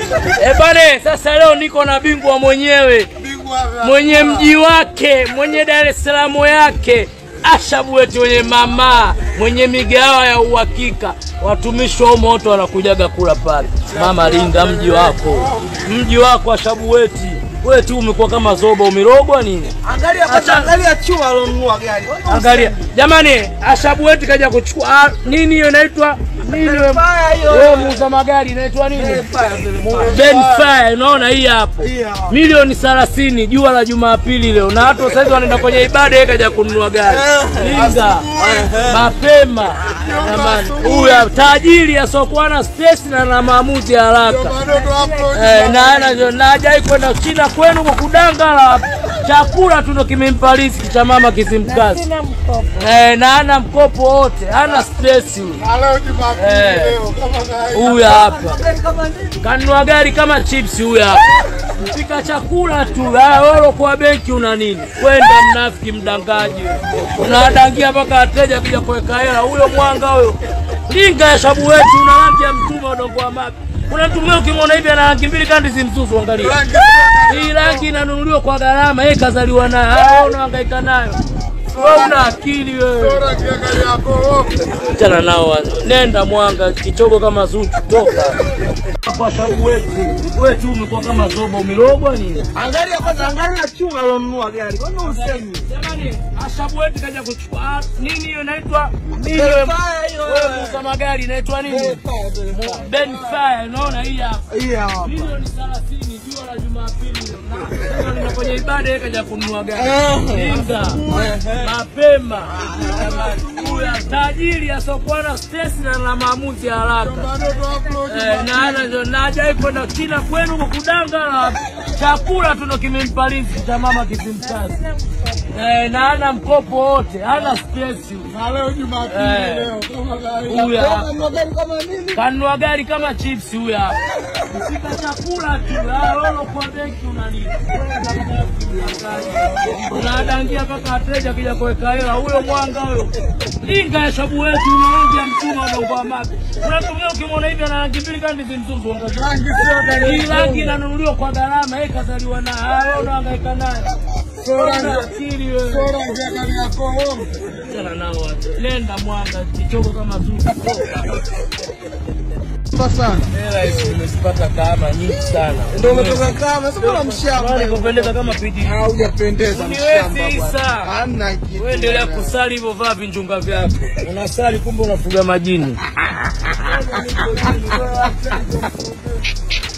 Eh bane, sasa leo niko na bingwa mwenyewe mwenye mji wake mwenye Dar es Salaam yake Ashabu wetu mwenye mama mwenye migawa ya uhakika, watumishi wa umo wote wanakujaga kula pale. Mama, linda mji wako, mji wako Ashabu weti wewe tu umekuwa kama zoba, umerogwa nini? Angalia kwanza, angalia chuma alonunua gari. Angalia jamani, Ashabu wetu kaja kuchukua ah, nini hiyo inaitwa nini? wewe? Fire hiyo. Wewe muuza magari inaitwa nini? Benfire, unaona hii hapo milioni 30 jua la Jumapili leo, na watu sasa hivi wanaenda kwenye ibada, yeye kaja kununua gari. Linga mapema jamani, huyu hapa, tajiri asiokuwa na stress na na maamuzi ya haraka eh, na ana na hajai kwenda China kwenu kwa kudangala chakula tu ndo kimempa riziki cha mama Kizimkazi eh, na ana mkopo wote, hana stress huyu. Eh, huyu hapa kanunua gari kama chips huyu hapa pika chakula tu. Ah, wewe kwa benki una nini? Kwenda mnafiki, mdangaji, unadangia mpaka wateja kuja kuweka hela. Huyo mwanga huyo linga ya shabu wetu, una rangi ya mtume udongo wa mapi. Kuna mtu mwingine ukimwona hivi ana rangi mbili kandi zimzuzu, angalia hii rangi inanunuliwa kwa gharama, yeye kazaliwa nayo, Ah, wewe unahangaika nayo. Wewe una akili wewe. Achana nao wazee. Nenda Mwanga, kichogo kama Zuchu, toka kwa shabu wetu. Wewe tu umekuwa kama zoba, umerogwa nini? Angalia kwanza, angalia chuma alonunua gari. Kwani usemi? Jamani, Ashabu wetu kaja kuchukua ah, nini hiyo inaitwa nini? Wewe Fire hiyo. wewe muuza magari inaitwa nini? Benfire, unaona hii hapa Hii hapa. milioni 30 jua la Jumapili na leo nina kwenye ibada yeye kaja kununua gari. Linga mapema, huyu tajiri asiokuwa na stress na na maamuzi ya haraka Eh, na ana na hajai kwenda China kwenu kwa kudanga chakula tu ndo kimempa riziki cha mama Kizimkazi eh, na ana mkopo wote, hana stress huyu. Eh, huyu hapa Anunua gari kama nini? kanunua gari kama chips huyu hapa. Pika chakula tu. Ah, wewe kwa benki una nini? Unadangia mpaka wateja kija kuweka hela. Huyo mwanga huyo. Linga ya shabu wetu una rangi ya mtuma udongo wa mapi. Unatumia ukimwona hivi ana rangi mbili kandi zimzuzu. Angalia. Hii rangi inanunuliwa kwa gharama, yeye kazaliwa nayo. Ah, wewe unahangaika nayo. Una akili wewe. Achana nao watu. Nenda Mwanga, kichogo kama Zuchu. sana. Hela hizi nimezipata kama nyingi sana. Ndio umetoka kama sasa bwana mshamba. Bwana, nikupendeza kama pidi. Haujapendeza Niwezi mshamba. Isa. bwana. Hamna kitu. Wewe endelea kusali hivyo, vaa vinjunga vyako. Unasali kumbe unafuga majini.